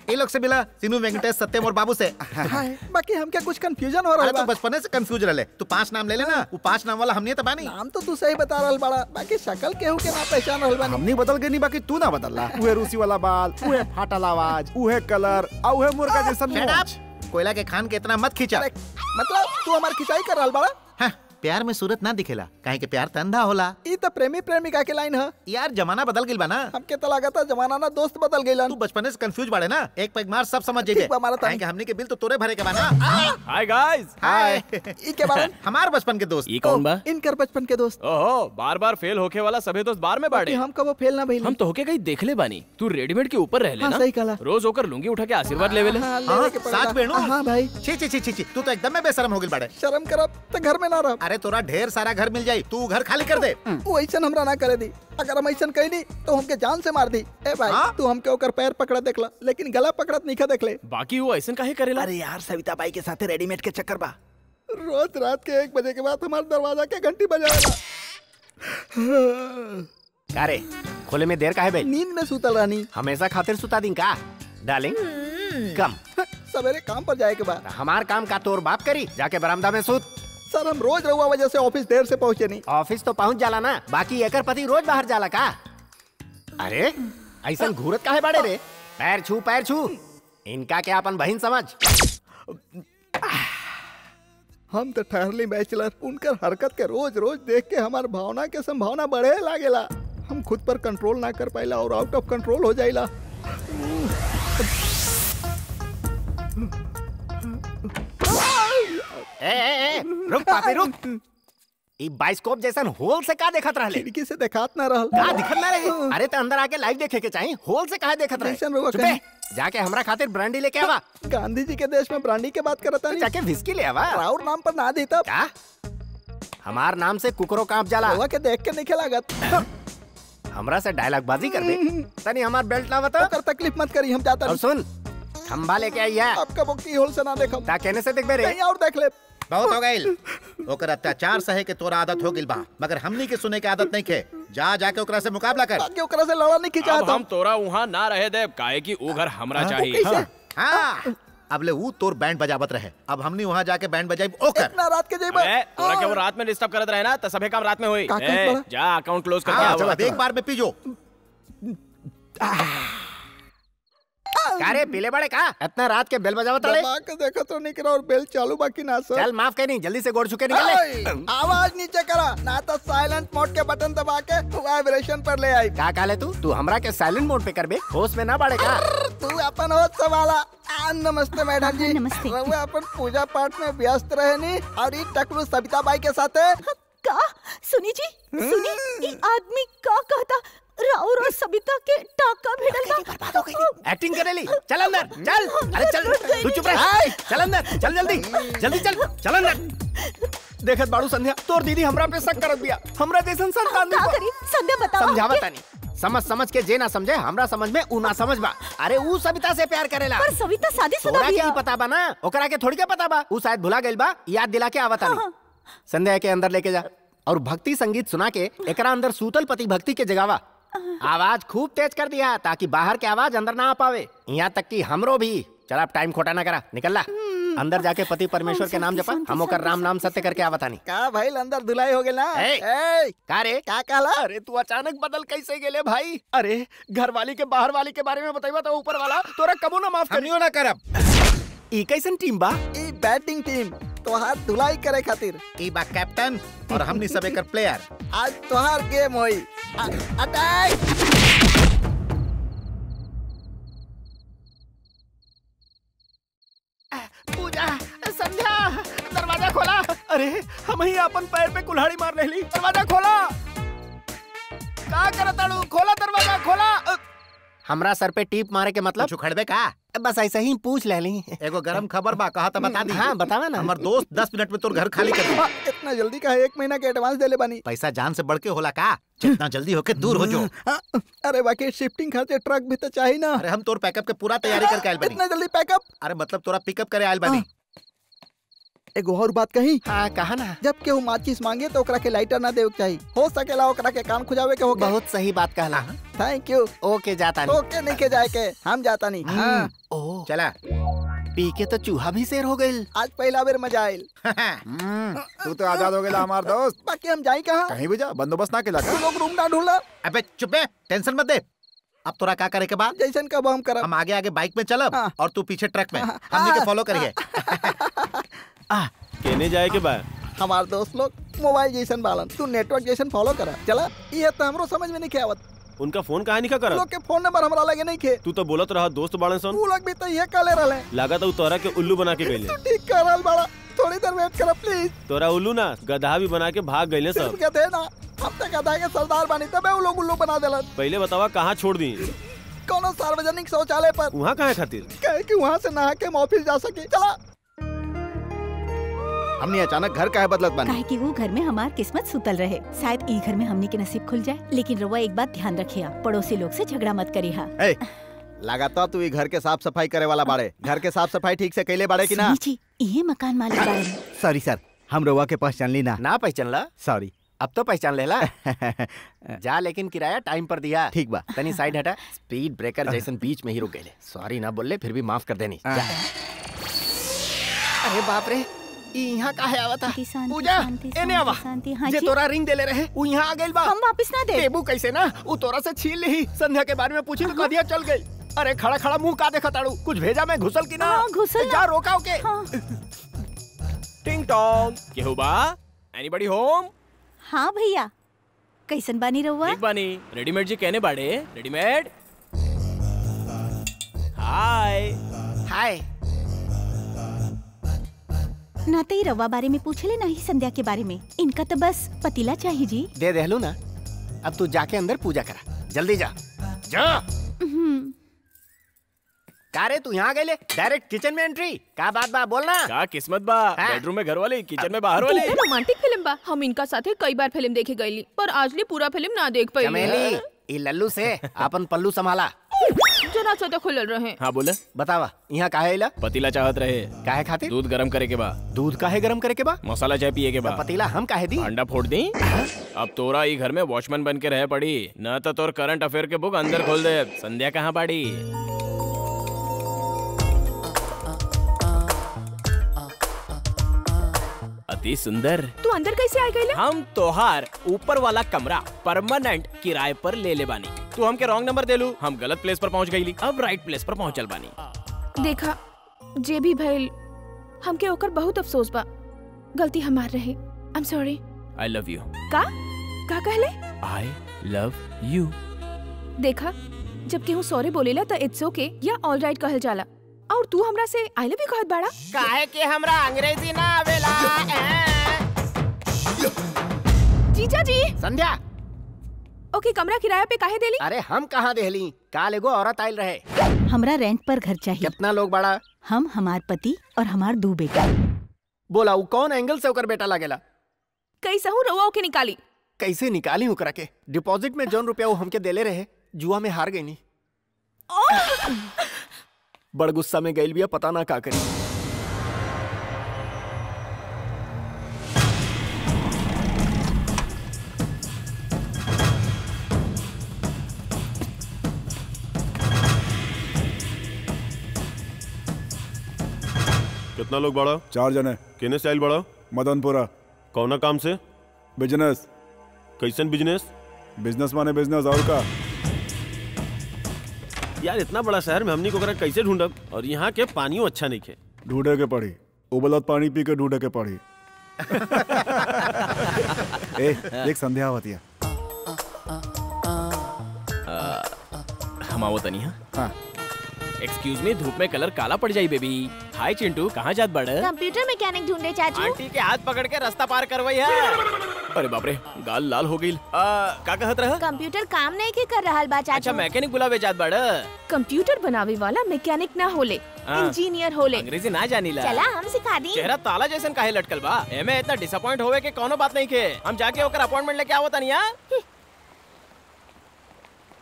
ये लोग से मिला सीनू वेंकटेश सत्यम और बाबू से हाय बाकी हमके कुछ कंफ्यूजन हो रहा अरे बा तू बचपने से कंफ्यूज रहे तू पांच नाम ले लेना वो पांच नाम वाला हमने तो बानी नाम तो तू सही बता रहल बड़ा बाकी शक्ल केहू के ना पहचान रहल बानी हमनी बदल गई नहीं बाकी तू ना बदलला उहे रूसी वाला बाल उहे फाटल आवाज उहे कलर और उहे मुर्गा जैसन Shut मूंछ। up! कोयला के खान के इतना मत खींचा अरे, मतलब तू हमार खिंचाई कर रहल बड़ा हाँ, प्यार में सूरत ना दिखेला काहे के प्यार त अंधा होला ई तो प्रेमी प्रेमिका के लाइन है यार जमाना बदल गिल बा ना हमके तो लागता जमाना ना दोस्त बदल गइलन तू बचपने से कंफ्यूज बाड़े ना एक पैक मार सब समझ जाइए ठीक बा, मारा तानी। काहे के हमनी के बिल तो तोरे भरे के बा ना हाय गाइस हाय ई के बारे में हमार बचपन के दोस्त ये कौन बा इनकर बचपन के दोस्त ओहो बार बार फेल होके वाला सभी दोस्त बार में कि बाड़े हम कबो फेल ना भइल हम तो होके कहीं देखले बानी तू रेडीमेड के ऊपर रह हाँ, ना सही कहला। रोज होकर लुंगी उठा के आशीर्वाद लेवे ले हाँ, हाँ, लेवे के पड़ेला। साच बेणु हाँ भाई छी छी छी छी छी तू तो एकदम में बेशरम हो गिल बाड़े शर्म करब तो घर में ना रह अरे तोरा ढेर सारा घर मिल जाई तू घर खाली कर दे वो ऐसा हमरा ना करे दी अगर हम ऐसा कही दी तो हमके जान से मार दी ए भाई हाँ? तू हमके ओकर पैर पकड़ा देखला लेकिन गला पकड़त नहीं खा देखले बाकी वो ऐसा काहे करेला अरे यार सविता बाई के साथ रेडीमेड के चक्कर बा रोज रात के एक बजे के बाद हमारे दरवाजा के घंटी बजावेला अरे खोले में देर का है भाई नींद में सुतल रहनी हमेशा खातिर सुता दी का डार्लिंग कम सवेरे काम पर जाए के बाद हमार काम का तोर बाप करी जाके बरामदा में सूत सर हम रोज रहुआ वजह से ऑफिस देर से पहुंचे नहीं ऑफिस तो पहुंच जाला ना बाकी एकर पति रोज बाहर जाला का अरे ऐसा घूरत काहे बाड़े रे पैर छू पैर छू इनका क्या अपन बहन समझ हम तो ठहरली बैचलर उनकर हरकत के रोज रोज देख के हमार भावना के संभावना बढ़े लागेला हम खुद पर कंट्रोल ना कर पाइला और आउट ऑफ कंट्रोल हो जाइला ए, ए, ए, रुक पापी रुक ई बाइस्कोप जैसन होल से का देखत रहले खिड़की से देखात ना रहल का दिखत ना रहे अरे तो अंदर आके लाइव देखे के चाहिए होल से कहा देखत रहे कैसन रहुआ चुपे कहीं? जाके हमरा खातिर ब्रांडी लेके आवा गांधी जी के देश में ब्रांडी के बात करता नहीं जाके विस्की ले आवा राउर नाम पर ना देता का हमार नाम से कुकरो कांप जाला रहुआ के देख के नहीं लागत हमरा से डायलॉग बाजी कर दे तनी हमार बेल्ट ना बता ओकर तकलीफ मत करी हम जाता और नहीं सुन खंबा लेके आई है आपका वो की होल से ना देखम ता कहने से देख बे रे कहीं और देख ले बहुत हो गईल ओकर अत्याचार सहे के तोरा आदत हो गिल बा मगर हमनी के सुने के आदत नहीं खे जा जाके ओकरा से मुकाबला कर बाकी ओकरा से लड़ा नहीं अब खिंचाता हम तोरा वहाँ ना रहे देव काहे कि वो घर हमरा वो चाहिए कैसे? हाँ अब ले ऊ तोर बैंड बजावत रहे अब हमनी वहाँ जाके बैंड बजाई ओकर इतना रात के जेब ए, तोरा के वो रात में डिस्टर्ब करत रहे ना तो सभे काम रात में होई का कहत ए, बड़ा? जा अकाउंट क्लोज करके हाँ, आवा अब एक बार में पीजो का रे पीले बड़े का इतना रात के बेल बजावत रहे दबा के देखो तो नहीं करा और बेल चालू बाकी ना सर चल माफ करी जल्दी से गोड़ चुके निकल ओए, ले आवाज नीचे करा ना तो साइलेंट मोड के बटन दबा के वाइब्रेशन पर ले आई का काले तू तू हमरा के साइलेंट मोड पे करबे होश में ना बाड़े का तू अपन होत सवाला आ, नमस्ते मैडम जी नमस्ते। रहुआ अपन पूजा पाठ में व्यस्त रहनी और ई टकलू सविता बाई के साथे का सुनी जी सुनी ई आदमी का कहता राउर और सबिता के टाका भिड़ल बा एक्टिंग करे ली चल अंदर चल अरे चल तू चुप रह चल अंदर चल जल्दी जल्दी चल चल अंदर देखत बाड़ू संध्या तोर दीदी हमरा पे शक करत बिया हमरा जैसन संतान का नहीं करी संध्या बताओ समझावा तानी समझ समझ के जे ना समझे हमरा समझ में ऊ ना समझ बा अरे ऊ सविता से प्यार करेला पर सविता शादीशुदा तोरा के बिया ही पता बा ना ओकरा के थोड़ी के पता बा ऊ शायद भुला गइल बा याद दिला के आवत तानी संध्या के अंदर लेके जा और भक्ति संगीत सुना के एकरा अंदर सूतल पति भक्ति के जगावा आवाज खूब तेज कर दिया ताकि बाहर के आवाज अंदर ना आ पावे यहाँ तक कि हमरो भी चल अब टाइम खोटा ना करा निकल ला अंदर जाके पति परमेश्वर के नाम जपा हम ओकर राम नाम सत्य करके आवतानी का भाई अंदर धुलाई हो गेल ना ए, ए, का रे का कहला अरे तू अचानक बदल कैसे गेले भाई अरे घर वाली के बाहर वाली के बारे में बताइबा तो ऊपर वाला तोरा कबो ना माफ करी हमनियो ना करब ई कैसन टीम बा ई बैटिंग टीम तोहार धुलाई करे खातिर ई बा कैप्टन और हमनी सब एकर प्लेयर आज तोहार गेम होई आ- अटैक पूजा संध्या दरवाजा खोला अरे हम ही अपन पैर पे कुल्हाड़ी मार रही दरवाजा खोला का करताड़ू खोला दरवाजा खोला अ, हमरा सर पे टीप मारे के मतलब कुछ खड़बे का बस ऐसे ही पूछ ले ली एगो गरम खबर बा कहा था बता दी हाँ बतावा ना हमर दोस्त दस मिनट में तोर घर खाली कर दी आ, इतना जल्दी का एक महीना के एडवांस देले बानी पैसा जान से बढ़ के होला का जितना जल्दी होके दूर हो जो आ, अरे बाकी शिफ्टिंग खर्चे ट्रक भी तो चाहिए ना अरे हम तोर पैकअप के पूरा तैयारी करके आयल बनी इतना जल्दी पैकअप अरे मतलब तोरा पिकअप करे आयल बनी एगो और बात कही हाँ कहा ना जब केहू माचिस मांगे तो ओकरा के लाइटर ना देवे के चाहिए हो सकेला ओकरा के कान खुजावे के होके बहुत सही बात कहला थैंक यू ओके जाता नहीं ओके नहीं के जाए के हम जाता नहीं हाँ ओ चला पी के तो चूहा भी शेर हो गई आज पहला बेर मजा आयल तू तो आजाद हो गया हमार दोस्त बाकी हम जाई कहाँ कहीं भी जा बंदोबस्त ना केला तू का लोग रूम ना ढूंढला अबे चुप बे टेंशन मत दे अब तोरा का करे के बाद जैसन कब हम करब हम आगे आगे बाइक में चलब हाँ। और तू पीछे ट्रक में हमने के फॉलो करिए कहने जाए के बाद हमार दोस्त लोग मोबाइल जैसन बालन तू नेटवर्क जैसन फॉलो करा चला ये तो हमरो समझ में नहीं आवत उनका फोन कहा नहीं कर लोग के फोन नंबर हमरा लगे नहीं खे तू तो बोलत रहा दोस्त बाड़न सन तू लोग भी तो ये काले रहले लगा तो तोरा के उल्लू बना के गईले तू ठीक कर रहल बड़ा थोड़ी देर वेट कर प्लीज तोरा उल्लू ना गधा भी बना के भाग गईले सिर्फ सब कहते हैं ना हम तक गधा के सरदार बनी तबे वो लोग उल्लू बना देलन पहले बतावा कहाँ छोड़ दी कोनो सार्वजनिक शौचालय पर वहाँ कहाँ खातिर कहे कि वहाँ से नहा के हम ऑफिस जा सके चला हमने अचानक घर का है बदलत बनी काहे कि वो घर में हमार किस्मत सुतल रहे शायद ई घर में हमनी के नसीब खुल जाए लेकिन रउआ एक बात ध्यान रखिया पड़ोसी लोग से झगड़ा मत करिहा ए, लगातार तू ई घर के साफ सफाई करे वाला बाड़े घर के साफ सफाई ठीक से कैले बाड़े कि ना सुनी जी ये मकान मालिक बारे में सॉरी सर हम रउआ के पहचान ली ना ना पहचानला सॉरी अब तो पहचान लेला जा लेकिन किराया टाइम पर दिया ठीक बा तनी साइड हटा स्पीड ब्रेकर जैसन बीच में ही रुक गए सॉरी ना बोले फिर भी माफ कर देनी जा। अरे बाप रे ई यहाँ काहे आवता शांति, शांति, पूजा शांति, एने आवा शांति, शांति, हाँ जे जी। तोरा रिंग देले रहे उ यहाँ आ गइल बा हम वापस ना दे देबू कैसे ना उ तोरा से छीन ली संध्या के बारे में पूछी तो कदिया चल गई अरे खड़ा खड़ा मुंह का देखा ताड़ू कुछ भेजा मैं घुसल की ना हाँ, घुसल ना। जा रोकाओ के हाँ टिंग टोंग केहू बा एनीबॉडी होम हाँ भैया कैसन बानी रउआ ठीक बानी रेडीमेड जी कहने बाड़े रेडीमेड हाय हाय ना तो ही रवा बारे में पूछले ना ही संध्या के बारे में इनका तो बस पतीला चाहिए जी दे देहलू ना अब तू जाके अंदर पूजा करा जल्दी जा जा हम्म, का रे तू यहाँ गए डायरेक्ट किचन में एंट्री का बात बा बोलना का किस्मत बा हाँ। बेडरूम में घर वाली किचन में बाहर वाली कितना रोमांटिक फिल्म बा हम इनका साथे कई बार फिल्म देखे गईली पर आज ले पूरा फिल्म ना देख पाई चमेली ई लल्लू से अपन पल्लू संभाला जना सा तो खुलल रहे हाँ बोले बतावा यहाँ काहे इला पतीला चाहत रहे काहे खातिर दूध गरम करे के बा दूध काहे गरम करे के बा मसाला चाय पिए के बा पतीला हम काहे दी अंडा फोड़ दी अब तोरा ई घर में वॉचमैन बन के रह पड़ी न तो तोर करंट अफेयर के बुक अंदर खोल दे संध्या कहाँ पड़ी अति सुंदर तू अंदर कैसे आ गईला हम तोहार ऊपर वाला कमरा परमानेंट किराए पर ले ले बानी तू हमके रॉन्ग नंबर देलू हम गलत प्लेस पर पहुंच गईली अब राइट प्लेस पर पहुंचल बानी देखा जे भी भइल हमके ओकर बहुत अफसोस बा गलती हमार रहे I am sorry I love you का का कहले आई लव यू देखा जब केहू सॉरी बोलेला त इट्स ओके या ऑल राइट कहल जाला और तू हमरा से आई लव यू कहत बाड़ा काहे के हमरा अंग्रेजी ना आवेला जीजा जी संध्या ओके कमरा किराया पे काहे देली अरे हम कहाँ देहली काल एगो औरत आयल रहे हमरा रेंट पर घर चाहिए कितना लोग बड़ा हम हमार पति और हमार दो बेटा बोला उ कौन एंगल से ओकर बेटा लागेला कैसहू रउआ ओके निकाली कैसे निकाली ओकरा के डिपॉजिट में जौन रुपया वो हमके देले रहे जुआ में हार गई नी बड़ गुस्सा में गइल बिया पता ना का करी कितना लोग बड़ा चार जने केने से आइल बड़ा मदनपुरा कौना काम से बिजनेस कैसन बिजनेस बिजनेस माने बिजनेस और का यार इतना बड़ा शहर में हमनी को ओकरा कैसे ढूंढब और यहाँ के पानियों अच्छा नहीं खे ढूंढे के पड़ी उबलत पानी पी के ढूंढे के पड़ी ए एक संध्या होती है हम आवो तनी हाँ हाँ एक्सक्यूज मी धूप में कलर काला पड़ जाई बेबी हाय चिंटू कहाँ जात बड़ कंप्यूटर मैकेनिक ढूंढे चाचू आंटी के हाथ पकड़ के रास्ता पार करवाई है अरे बाप रे गाल लाल हो गई का कहत रह कंप्यूटर काम नहीं के कर रहा बा अच्छा चाचू मैकेनिक बुलावे जात बड़ कंप्यूटर बनावे वाला मैकेनिक ना होले हाँ। इंजीनियर होले अंग्रेजी ना जानीला चला हम सिखा दी चेहरा ताला जैसन काहे लटकल बा एमे इतना डिसअपॉइंट होवे के कोनो बात नहीं के हम जाके ओकर अपॉइंटमेंट लेके आवत तनी हां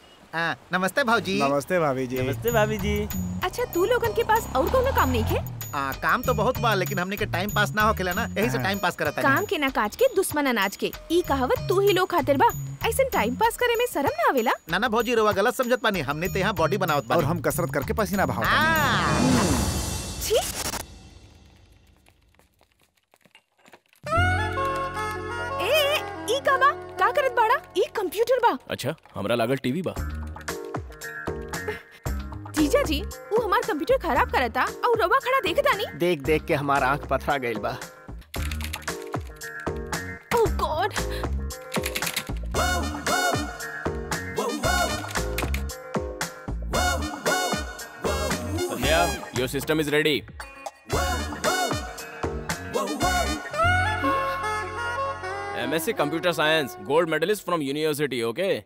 हाँ, नमस्ते भाजी नमस्ते भाभी जी नमस्ते भाभी जी अच्छा तू लोगन के पास और कोनो काम नहीं है आ, काम तो बहुत बा लेकिन हमने के टाइम पास ना होखेला ना यही से टाइम पास करता काम के ना काज के दुश्मन अनाज के ई कहावत तू ही लोग खातिर बा ऐसे टाइम पास करे में शर्म ना आवेला ना ना भौजी रोवा गलत समझत पानी हमने तो यहाँ बॉडी बनावत और बानी हम कसरत करके पसीना बहाव छी ए ए, ई का बा का करत बाड़ा ई कंप्यूटर बा अच्छा हमरा लागल टीवी बा जीजा जी वो हमार कंप्यूटर खराब करता और रवा खड़ा देखता नहीं देख देख के हमारा आंख पथरा गइल बा oh God Sandhya your system is ready MSc Computer Science, gold medalist from university, okay?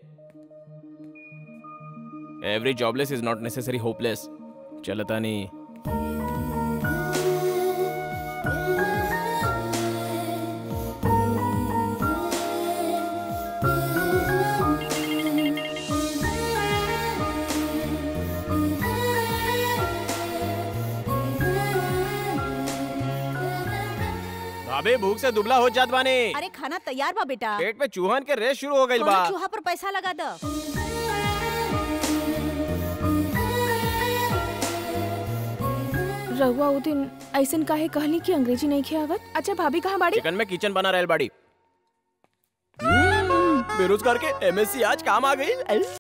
Every jobless is not necessarily hopeless. चलता नहीं भाभी भूख से दुबला हो जात बानी अरे खाना तैयार बा बेटा पेट में चूहन के रेस शुरू हो गइल बा कोनो चूहा पर पैसा लगा दो रहुआ वो दिन ऐसन काहे कहली कि अंग्रेजी नहीं खियावत अच्छा भाभी कहाँ बाड़ी चिकन में किचन बना रहल बाड़ी हम्म, बेरोजगार के एमएससी आज काम आ गई